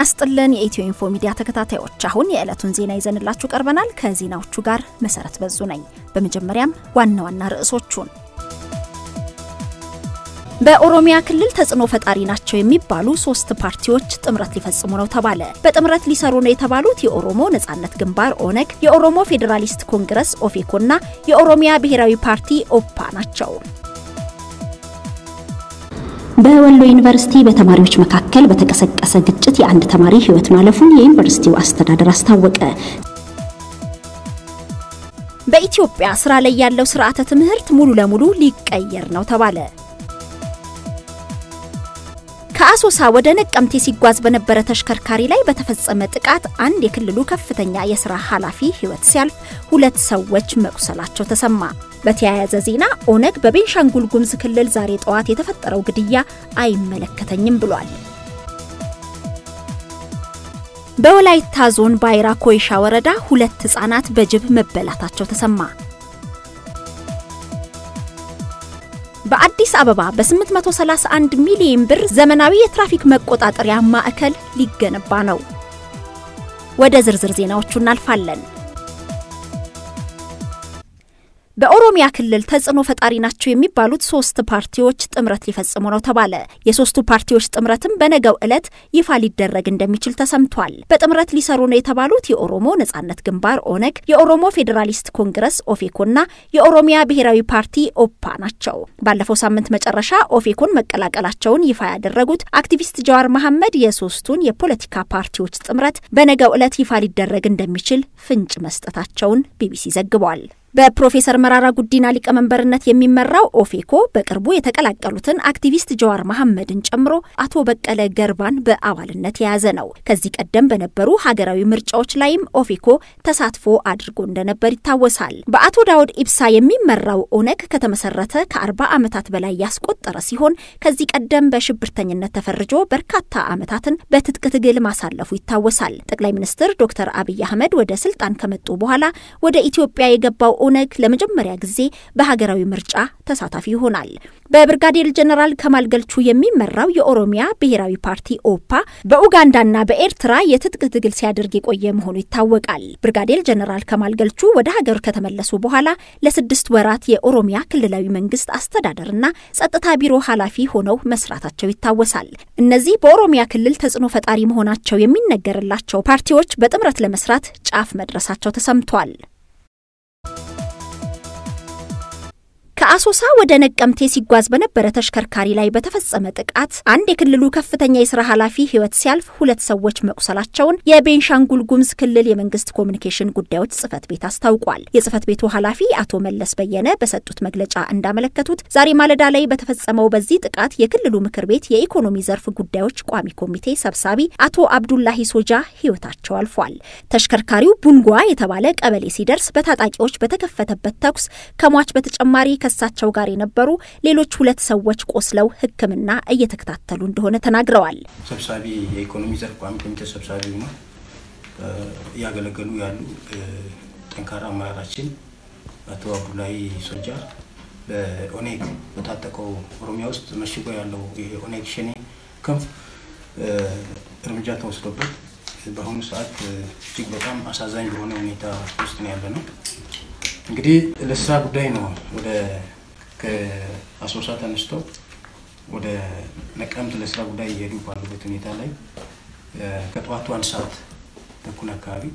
አስጥልን የኢትዮ ኢንፎ ሚዲያ ተከታታዮች፣ አሁን የዕለቱን ዜና ይዘንላችሁ ቀርበናል። ከዜናዎቹ ጋር መሰረት በዙ ነኝ። በመጀመሪያም ዋና ዋና ርዕሶቹን በኦሮሚያ ክልል ተጽዕኖ ፈጣሪ ናቸው የሚባሉ ሶስት ፓርቲዎች ጥምረት ሊፈጽሙ ነው ተባለ። በጥምረት ሊሰሩ ነው የተባሉት የኦሮሞ ነጻነት ግንባር ኦነግ፣ የኦሮሞ ፌዴራሊስት ኮንግረስ ኦፌኮና የኦሮሚያ ብሔራዊ ፓርቲ ኦፓ ናቸው። በወሎ ዩኒቨርሲቲ በተማሪዎች መካከል በተቀሰቀሰ ግጭት የአንድ ተማሪ ሕይወት ማለፉን የዩኒቨርሲቲው አስተዳደር አስታወቀ። በኢትዮጵያ ስራ ላይ ያለው ስርዓተ ትምህርት ሙሉ ለሙሉ ሊቀየር ነው ተባለ። ከአሶሳ ወደ ነቀምቴ ሲጓዝ በነበረ ተሽከርካሪ ላይ በተፈጸመ ጥቃት አንድ የክልሉ ከፍተኛ የስራ ኃላፊ ሕይወት ሲያልፍ ሁለት ሰዎች መቁሰላቸው ተሰማ። በተያያዘ ዜና ኦነግ በቤንሻንጉል ጉሙዝ ክልል ዛሬ ጠዋት የተፈጠረው ግድያ አይመለከተኝም ብሏል። በወላይታ ዞን ባይራ ኮይሻ ወረዳ ሁለት ህጻናት በጅብ መበላታቸው ተሰማ። በአዲስ አበባ በ831 ሚሊዮን ብር ዘመናዊ የትራፊክ መቆጣጠሪያ ማዕከል ሊገነባ ነው። ወደ ዝርዝር ዜናዎቹ እናልፋለን። በኦሮሚያ ክልል ተጽዕኖ ፈጣሪ ናቸው የሚባሉት ሶስት ፓርቲዎች ጥምረት ሊፈጽሙ ነው ተባለ። የሶስቱ ፓርቲዎች ጥምረትም በነገው ዕለት ይፋ ሊደረግ እንደሚችል ተሰምቷል። በጥምረት ሊሰሩ ነው የተባሉት የኦሮሞ ነጻነት ግንባር ኦነግ፣ የኦሮሞ ፌዴራሊስት ኮንግረስ ኦፌኮና የኦሮሚያ ብሔራዊ ፓርቲ ኦፓ ናቸው። ባለፈው ሳምንት መጨረሻ ኦፌኮን መቀላቀላቸውን ይፋ ያደረጉት አክቲቪስት ጀዋር መሐመድ የሶስቱን የፖለቲካ ፓርቲዎች ጥምረት በነገው ዕለት ይፋ ሊደረግ እንደሚችል ፍንጭ መስጠታቸውን ቢቢሲ ዘግቧል። በፕሮፌሰር መራራ ጉዲና ሊቀመንበርነት የሚመራው ኦፌኮ በቅርቡ የተቀላቀሉትን አክቲቪስት ጀዋር መሐመድን ጨምሮ አቶ በቀለ ገርባን በአባልነት የያዘ ነው። ከዚህ ቀደም በነበሩ ሀገራዊ ምርጫዎች ላይም ኦፌኮ ተሳትፎ አድርጎ እንደነበር ይታወሳል። በአቶ ዳውድ ኢብሳ የሚመራው ኦነግ ከተመሰረተ ከአርባ ዓመታት በላይ ያስቆጠረ ሲሆን ከዚህ ቀደም በሽብርተኝነት ተፈርጆ በርካታ ዓመታትን በትጥቅ ትግል ማሳለፉ ይታወሳል። ጠቅላይ ሚኒስትር ዶክተር አብይ አህመድ ወደ ስልጣን ከመጡ በኋላ ወደ ኢትዮጵያ የገባው ኦነግ ለመጀመሪያ ጊዜ በሀገራዊ ምርጫ ተሳታፊ ይሆናል። በብርጋዴር ጀነራል ከማል ገልቹ የሚመራው የኦሮሚያ ብሔራዊ ፓርቲ ኦፓ በኡጋንዳና በኤርትራ የትጥቅ ትግል ሲያደርግ የቆየ መሆኑ ይታወቃል። ብርጋዴር ጀነራል ከማል ገልቹ ወደ ሀገር ከተመለሱ በኋላ ለስድስት ወራት የኦሮሚያ ክልላዊ መንግስት አስተዳደርና ጸጥታ ቢሮ ኃላፊ ሆነው መስራታቸው ይታወሳል። እነዚህ በኦሮሚያ ክልል ተጽዕኖ ፈጣሪ መሆናቸው የሚነገርላቸው ፓርቲዎች በጥምረት ለመስራት ጫፍ መድረሳቸው ተሰምቷል። ከአሶሳ ወደ ነቀምቴ ሲጓዝ በነበረ ተሽከርካሪ ላይ በተፈጸመ ጥቃት አንድ የክልሉ ከፍተኛ የስራ ኃላፊ ሕይወት ሲያልፍ ሁለት ሰዎች መቁሰላቸውን የቤንሻንጉል ጉሙዝ ክልል የመንግስት ኮሚኒኬሽን ጉዳዮች ጽህፈት ቤት አስታውቋል። የጽህፈት ቤቱ ኃላፊ አቶ መለስ በየነ በሰጡት መግለጫ እንዳመለከቱት ዛሬ ማለዳ ላይ በተፈጸመው በዚህ ጥቃት የክልሉ ምክር ቤት የኢኮኖሚ ዘርፍ ጉዳዮች ቋሚ ኮሚቴ ሰብሳቢ አቶ አብዱላሂ ሶጃ ሕይወታቸው አልፏል። ተሽከርካሪው ቡንጓ የተባለ ቀበሌ ሲደርስ በታጣቂዎች በተከፈተበት ተኩስ ከሟች በተጨማሪ ከሳቸው ጋር የነበሩ ሌሎች ሁለት ሰዎች ቆስለው ሕክምና እየተከታተሉ እንደሆነ ተናግረዋል። ሰብሳቢ የኢኮኖሚ ዘርፍ ቋሚ ኮሚቴ ሰብሳቢ ነው እያገለገሉ ያሉ ጠንካራ አመራራችን አቶ አብዱላሂ ሶጃ በኦኔግ በታጠቀው ኦሮሚያ ውስጥ መሽጎ ያለው የኦኔግ ሸኔ ክንፍ እርምጃ ተወስዶበት በአሁኑ ሰዓት እጅግ በጣም አሳዛኝ በሆነ ሁኔታ ውስጥ ነው ያለ ነው። እንግዲህ ለስራ ጉዳይ ነው ወደ ከአሶሳ ተነስተው ወደ ነቀምት ለስራ ጉዳይ እየሄዱ ባሉበት ሁኔታ ላይ ከጠዋቱ አንድ ሰዓት ተኩል አካባቢ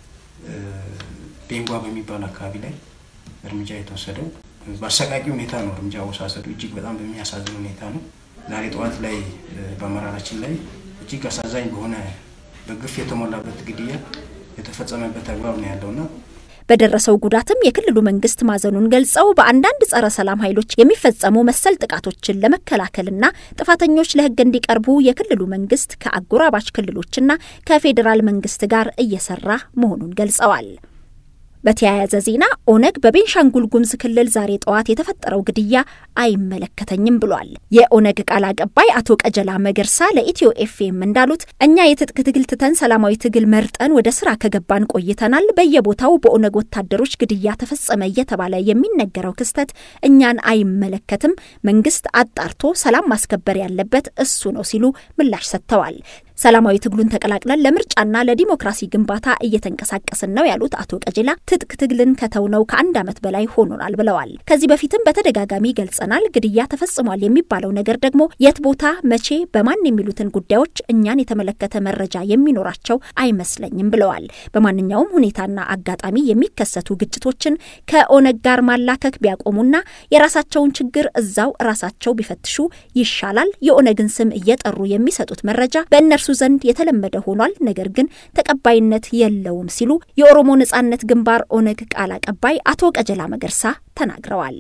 ቤንጓ በሚባል አካባቢ ላይ እርምጃ የተወሰደው በአሰቃቂ ሁኔታ ነው። እርምጃ አወሳሰዱ እጅግ በጣም በሚያሳዝን ሁኔታ ነው። ዛሬ ጠዋት ላይ በአመራራችን ላይ እጅግ አሳዛኝ በሆነ በግፍ የተሞላበት ግድያ የተፈጸመበት አግባብ ነው ያለውና በደረሰው ጉዳትም የክልሉ መንግስት ማዘኑን ገልጸው በአንዳንድ ጸረ ሰላም ኃይሎች የሚፈጸሙ መሰል ጥቃቶችን ለመከላከልና ጥፋተኞች ለሕግ እንዲቀርቡ የክልሉ መንግስት ከአጎራባች ክልሎችና ከፌዴራል መንግስት ጋር እየሰራ መሆኑን ገልጸዋል። በተያያዘ ዜና ኦነግ በቤንሻንጉል ጉሙዝ ክልል ዛሬ ጠዋት የተፈጠረው ግድያ አይመለከተኝም ብሏል። የኦነግ ቃል አቀባይ አቶ ቀጀላ መገርሳ ለኢትዮ ኤፍኤም እንዳሉት እኛ የትጥቅ ትግል ትተን ሰላማዊ ትግል መርጠን ወደ ስራ ከገባን ቆይተናል። በየቦታው በኦነግ ወታደሮች ግድያ ተፈጸመ እየተባለ የሚነገረው ክስተት እኛን አይመለከትም። መንግስት አጣርቶ ሰላም ማስከበር ያለበት እሱ ነው ሲሉ ምላሽ ሰጥተዋል። ሰላማዊ ትግሉን ተቀላቅለን ለምርጫና ለዲሞክራሲ ግንባታ እየተንቀሳቀስን ነው ያሉት አቶ ቀጀላ ትጥቅ ትግልን ከተውነው ከአንድ ዓመት በላይ ሆኖናል ብለዋል። ከዚህ በፊትም በተደጋጋሚ ገልጸናል። ግድያ ተፈጽሟል የሚባለው ነገር ደግሞ የት ቦታ፣ መቼ፣ በማን የሚሉትን ጉዳዮች እኛን የተመለከተ መረጃ የሚኖራቸው አይመስለኝም ብለዋል። በማንኛውም ሁኔታና አጋጣሚ የሚከሰቱ ግጭቶችን ከኦነግ ጋር ማላከክ ቢያቆሙና የራሳቸውን ችግር እዛው ራሳቸው ቢፈትሹ ይሻላል። የኦነግን ስም እየጠሩ የሚሰጡት መረጃ በእነርሱ ዘንድ የተለመደ ሆኗል፣ ነገር ግን ተቀባይነት የለውም ሲሉ የኦሮሞ ነጻነት ግንባር ኦነግ ቃል አቀባይ አቶ ቀጀላ መገርሳ ተናግረዋል።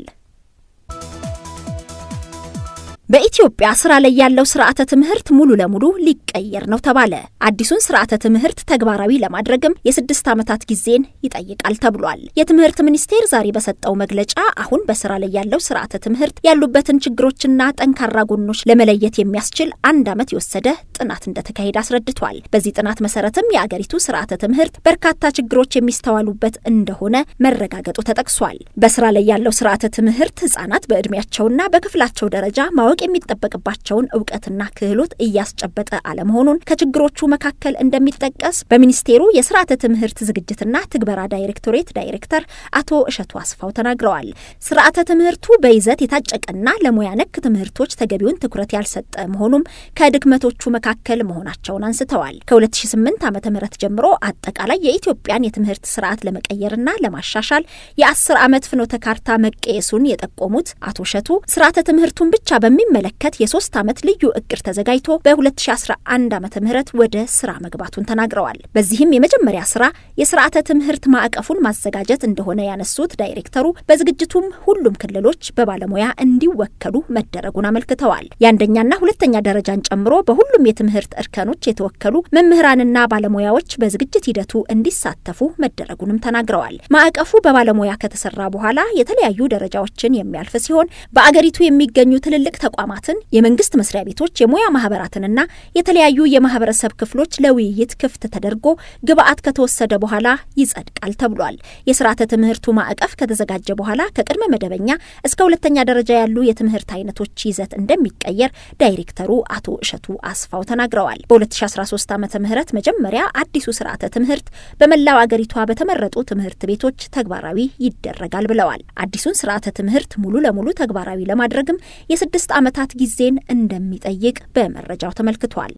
በኢትዮጵያ ስራ ላይ ያለው ስርዓተ ትምህርት ሙሉ ለሙሉ ሊቀየር ነው ተባለ። አዲሱን ስርዓተ ትምህርት ተግባራዊ ለማድረግም የስድስት ዓመታት ጊዜን ይጠይቃል ተብሏል። የትምህርት ሚኒስቴር ዛሬ በሰጠው መግለጫ አሁን በስራ ላይ ያለው ስርዓተ ትምህርት ያሉበትን ችግሮችና ጠንካራ ጎኖች ለመለየት የሚያስችል አንድ ዓመት የወሰደ ጥናት እንደተካሄደ አስረድቷል። በዚህ ጥናት መሰረትም የአገሪቱ ስርዓተ ትምህርት በርካታ ችግሮች የሚስተዋሉበት እንደሆነ መረጋገጡ ተጠቅሷል። በስራ ላይ ያለው ስርዓተ ትምህርት ህጻናት በዕድሜያቸውና በክፍላቸው ደረጃ ማወቅ የሚጠበቅባቸውን እውቀትና ክህሎት እያስጨበጠ አለመሆኑን ከችግሮቹ መካከል እንደሚጠቀስ በሚኒስቴሩ የስርዓተ ትምህርት ዝግጅትና ትግበራ ዳይሬክቶሬት ዳይሬክተር አቶ እሸቱ አስፋው ተናግረዋል። ስርዓተ ትምህርቱ በይዘት የታጨቀና ለሙያ ነክ ትምህርቶች ተገቢውን ትኩረት ያልሰጠ መሆኑም ከድክመቶቹ መካከል መሆናቸውን አንስተዋል። ከ2008 ዓ ም ጀምሮ አጠቃላይ የኢትዮጵያን የትምህርት ስርዓት ለመቀየርና ለማሻሻል የአስር ዓመት ፍኖተ ካርታ መቀየሱን የጠቆሙት አቶ እሸቱ ስርዓተ ትምህርቱን ብቻ በሚመለከት የሶስት ዓመት ልዩ እቅድ ተዘጋጅቶ በ2011 ዓ ም ወደ ስራ መግባቱን ተናግረዋል። በዚህም የመጀመሪያ ስራ የስርዓተ ትምህርት ማዕቀፉን ማዘጋጀት እንደሆነ ያነሱት ዳይሬክተሩ በዝግጅቱም ሁሉም ክልሎች በባለሙያ እንዲወከሉ መደረጉን አመልክተዋል። የአንደኛና ሁለተኛ ደረጃን ጨምሮ በሁሉም የትምህርት እርከኖች የተወከሉ መምህራንና ባለሙያዎች በዝግጅት ሂደቱ እንዲሳተፉ መደረጉንም ተናግረዋል። ማዕቀፉ በባለሙያ ከተሰራ በኋላ የተለያዩ ደረጃዎችን የሚያልፍ ሲሆን በአገሪቱ የሚገኙ ትልልቅ ተቋማትን፣ የመንግስት መስሪያ ቤቶች፣ የሙያ ማህበራትንና የተለያዩ የማህበረሰብ ክፍሎች ለውይይት ክፍት ተደርጎ ግብአት ከተወሰደ በኋላ ይጸድቃል ተብሏል። የስርዓተ ትምህርቱ ማዕቀፍ ከተዘጋጀ በኋላ ከቅድመ መደበኛ እስከ ሁለተኛ ደረጃ ያሉ የትምህርት አይነቶች ይዘት እንደሚቀየር ዳይሬክተሩ አቶ እሸቱ አስፋው ተናግረዋል። በ2013 ዓ ም መጀመሪያ አዲሱ ስርዓተ ትምህርት በመላው አገሪቷ በተመረጡ ትምህርት ቤቶች ተግባራዊ ይደረጋል ብለዋል። አዲሱን ስርዓተ ትምህርት ሙሉ ለሙሉ ተግባራዊ ለማድረግም የስድስት ዓመታት ጊዜን እንደሚጠይቅ በመረጃው ተመልክቷል።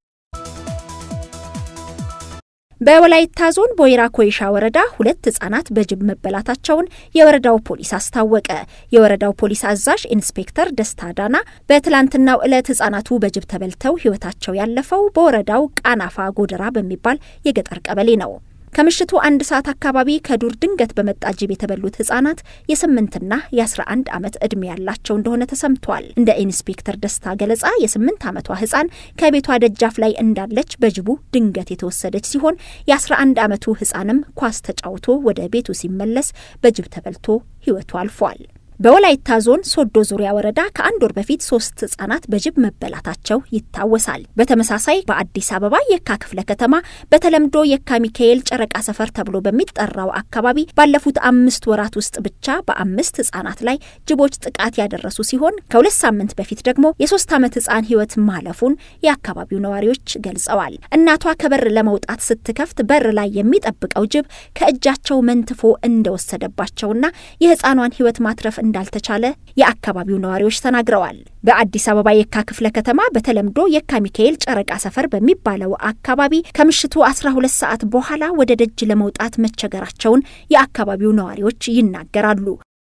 በወላይታ ዞን ቦይራ ኮይሻ ወረዳ ሁለት ህጻናት በጅብ መበላታቸውን የወረዳው ፖሊስ አስታወቀ። የወረዳው ፖሊስ አዛዥ ኢንስፔክተር ደስታ ዳና በትላንትናው ዕለት ህጻናቱ በጅብ ተበልተው ህይወታቸው ያለፈው በወረዳው ቃናፋ ጎደራ በሚባል የገጠር ቀበሌ ነው። ከምሽቱ አንድ ሰዓት አካባቢ ከዱር ድንገት በመጣ ጅብ የተበሉት ህጻናት የስምንትና የአስራ አንድ ዓመት ዕድሜ ያላቸው እንደሆነ ተሰምቷል። እንደ ኢንስፔክተር ደስታ ገለጻ የስምንት ዓመቷ ህጻን ከቤቷ ደጃፍ ላይ እንዳለች በጅቡ ድንገት የተወሰደች ሲሆን የአስራ አንድ ዓመቱ ህጻንም ኳስ ተጫውቶ ወደ ቤቱ ሲመለስ በጅብ ተበልቶ ህይወቱ አልፏል። በወላይታ ዞን ሶዶ ዙሪያ ወረዳ ከአንድ ወር በፊት ሶስት ህጻናት በጅብ መበላታቸው ይታወሳል። በተመሳሳይ በአዲስ አበባ የካ ክፍለ ከተማ በተለምዶ የካ ሚካኤል ጨረቃ ሰፈር ተብሎ በሚጠራው አካባቢ ባለፉት አምስት ወራት ውስጥ ብቻ በአምስት ህጻናት ላይ ጅቦች ጥቃት ያደረሱ ሲሆን ከሁለት ሳምንት በፊት ደግሞ የሶስት ዓመት ህጻን ህይወት ማለፉን የአካባቢው ነዋሪዎች ገልጸዋል። እናቷ ከበር ለመውጣት ስትከፍት በር ላይ የሚጠብቀው ጅብ ከእጃቸው መንትፎ እንደወሰደባቸውና የህፃኗን ህይወት ማትረፍ እንዳልተቻለ የአካባቢው ነዋሪዎች ተናግረዋል። በአዲስ አበባ የካ ክፍለ ከተማ በተለምዶ የካ ሚካኤል ጨረቃ ሰፈር በሚባለው አካባቢ ከምሽቱ 12 ሰዓት በኋላ ወደ ደጅ ለመውጣት መቸገራቸውን የአካባቢው ነዋሪዎች ይናገራሉ።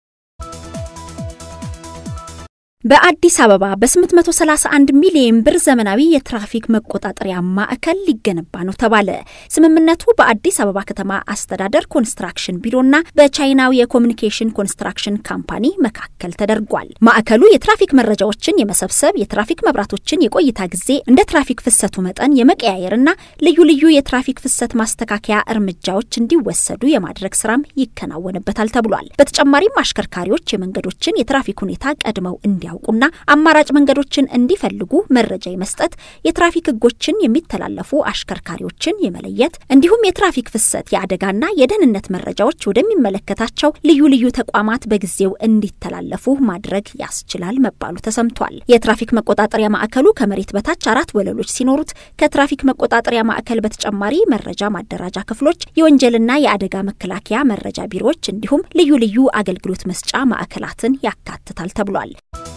በአዲስ አበባ በ831 ሚሊዮን ብር ዘመናዊ የትራፊክ መቆጣጠሪያ ማዕከል ሊገነባ ነው ተባለ። ስምምነቱ በአዲስ አበባ ከተማ አስተዳደር ኮንስትራክሽን ቢሮና በቻይናው የኮሚኒኬሽን ኮንስትራክሽን ካምፓኒ መካከል ተደርጓል። ማዕከሉ የትራፊክ መረጃዎችን የመሰብሰብ፣ የትራፊክ መብራቶችን የቆይታ ጊዜ እንደ ትራፊክ ፍሰቱ መጠን የመቀያየርና ልዩ ልዩ የትራፊክ ፍሰት ማስተካከያ እርምጃዎች እንዲወሰዱ የማድረግ ስራም ይከናወንበታል ተብሏል። በተጨማሪም አሽከርካሪዎች የመንገዶችን የትራፊክ ሁኔታ ቀድመው እንዲያው እንዲያውቁና አማራጭ መንገዶችን እንዲፈልጉ መረጃ የመስጠት የትራፊክ ሕጎችን የሚተላለፉ አሽከርካሪዎችን የመለየት እንዲሁም የትራፊክ ፍሰት የአደጋና የደህንነት መረጃዎች ወደሚመለከታቸው ልዩ ልዩ ተቋማት በጊዜው እንዲተላለፉ ማድረግ ያስችላል መባሉ ተሰምቷል። የትራፊክ መቆጣጠሪያ ማዕከሉ ከመሬት በታች አራት ወለሎች ሲኖሩት ከትራፊክ መቆጣጠሪያ ማዕከል በተጨማሪ መረጃ ማደራጃ ክፍሎች፣ የወንጀልና የአደጋ መከላከያ መረጃ ቢሮዎች እንዲሁም ልዩ ልዩ አገልግሎት መስጫ ማዕከላትን ያካትታል ተብሏል።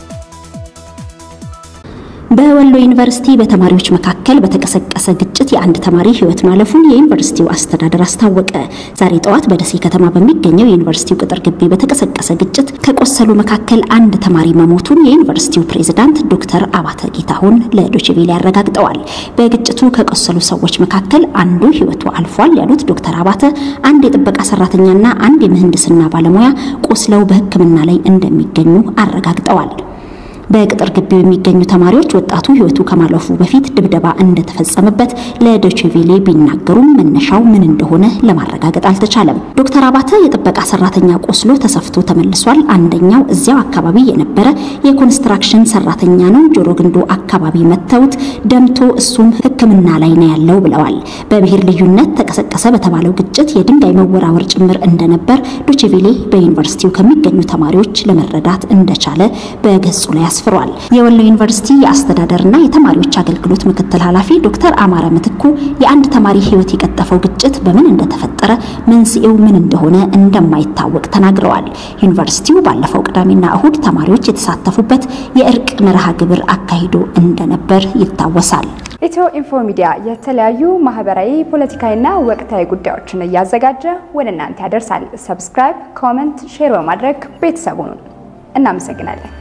በወሎ ዩኒቨርሲቲ በተማሪዎች መካከል በተቀሰቀሰ ግጭት የአንድ ተማሪ ሕይወት ማለፉን የዩኒቨርሲቲው አስተዳደር አስታወቀ። ዛሬ ጠዋት በደሴ ከተማ በሚገኘው የዩኒቨርሲቲው ቅጥር ግቢ በተቀሰቀሰ ግጭት ከቆሰሉ መካከል አንድ ተማሪ መሞቱን የዩኒቨርሲቲው ፕሬዝዳንት ዶክተር አባተ ጌታሁን ለዶችቬሌ አረጋግጠዋል። በግጭቱ ከቆሰሉ ሰዎች መካከል አንዱ ሕይወቱ አልፏል ያሉት ዶክተር አባተ አንድ የጥበቃ ሰራተኛና አንድ የምህንድስና ባለሙያ ቆስለው በሕክምና ላይ እንደሚገኙ አረጋግጠዋል። በቅጥር ግቢው የሚገኙ ተማሪዎች ወጣቱ ህይወቱ ከማለፉ በፊት ድብደባ እንደተፈጸመበት ለዶችቬሌ ቢናገሩም መነሻው ምን እንደሆነ ለማረጋገጥ አልተቻለም። ዶክተር አባተ የጥበቃ ሰራተኛ ቆስሎ ተሰፍቶ ተመልሷል። አንደኛው እዚያው አካባቢ የነበረ የኮንስትራክሽን ሰራተኛ ነው። ጆሮ ግንዱ አካባቢ መተውት ደምቶ እሱም ሕክምና ላይ ነው ያለው ብለዋል። በብሔር ልዩነት ተቀሰቀሰ በተባለው ግጭት የድንጋይ መወራወር ጭምር እንደነበር ዶችቬሌ በዩኒቨርሲቲው ከሚገኙ ተማሪዎች ለመረዳት እንደቻለ በገጹ ላይ አስፍሯል። የወሎ ዩኒቨርሲቲ የአስተዳደርና የተማሪዎች አገልግሎት ምክትል ኃላፊ ዶክተር አማረ ምትኩ የአንድ ተማሪ ህይወት የቀጠፈው ግጭት በምን እንደተፈጠረ መንስኤው ምን እንደሆነ እንደማይታወቅ ተናግረዋል። ዩኒቨርሲቲው ባለፈው ቅዳሜና እሁድ ተማሪዎች የተሳተፉበት የእርቅ መርሃ ግብር አካሂዶ እንደነበር ይታወሳል። ኢትዮ ኢንፎ ሚዲያ የተለያዩ ማህበራዊ፣ ፖለቲካዊና ወቅታዊ ጉዳዮችን እያዘጋጀ ወደ እናንተ ያደርሳል። ሰብስክራይብ፣ ኮመንት፣ ሼር በማድረግ ቤተሰቡን እናመሰግናለን።